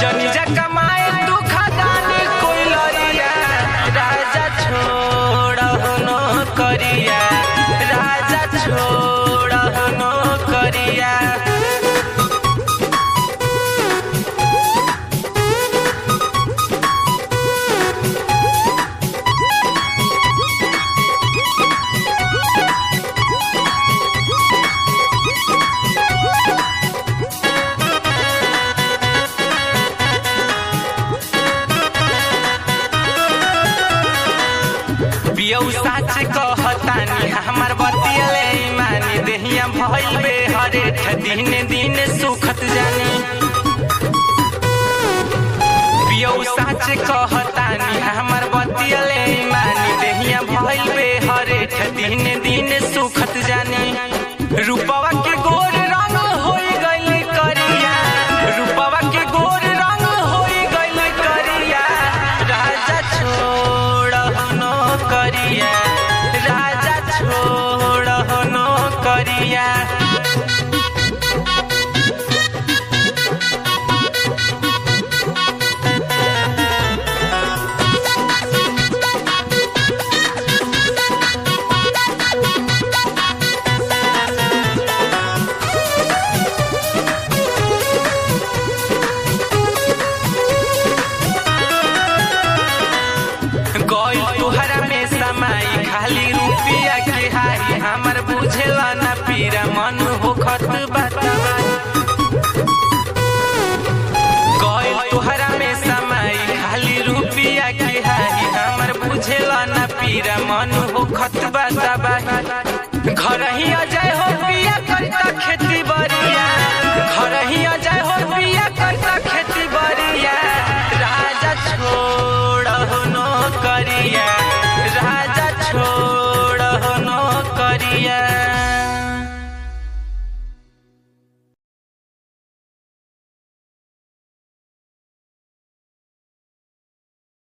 जनी जा कमाए तू खदानी कोई लरिया राजा छोड़ नो करिया राजा छोड़ नो करिया पियऊ साच कहतानी हमर बतियले मानी देहिया भइल बे हरे दिन दिन सुखत जानी पियऊ साच कहतानी हमर बतियले मानी देहिया भइल बे हरे दिन दिन सुखत जानी रूपवा के गोर रंग होई गइल करिया रूपवा के गोर रंग होई गइल करिया राजा छोड़ नो करिया राजा छोड़ नो करिया गई तुहरा में समाई खाली रुपिया के हाई हमर बुझेला ना पीरा मन होखत बताई गई तुहरा में समाई खाली रुपिया के हाई हमर बुझेला ना पीरा मन होखत बताई घर ही अजय हो पिया करता खेती बरिया घर ही अजय हो पिया